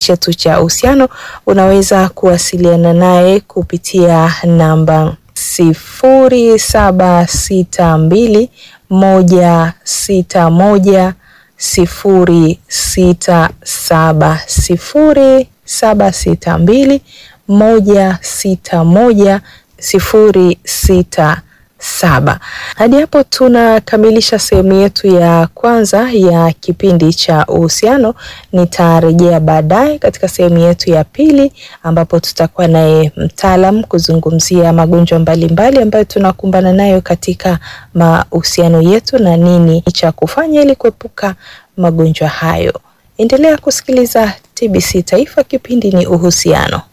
chetu cha uhusiano, unaweza kuwasiliana naye kupitia namba sifuri saba sita mbili moja sita moja sifuri sita saba sifuri saba sita mbili moja sita moja sifuri sita saba. Hadi hapo tunakamilisha sehemu yetu ya kwanza ya kipindi cha uhusiano. Nitarejea baadaye katika sehemu yetu ya pili ambapo tutakuwa naye mtaalam kuzungumzia magonjwa mbalimbali ambayo tunakumbana nayo katika mahusiano yetu na nini cha kufanya ili kuepuka magonjwa hayo. Endelea kusikiliza TBC Taifa, kipindi ni uhusiano.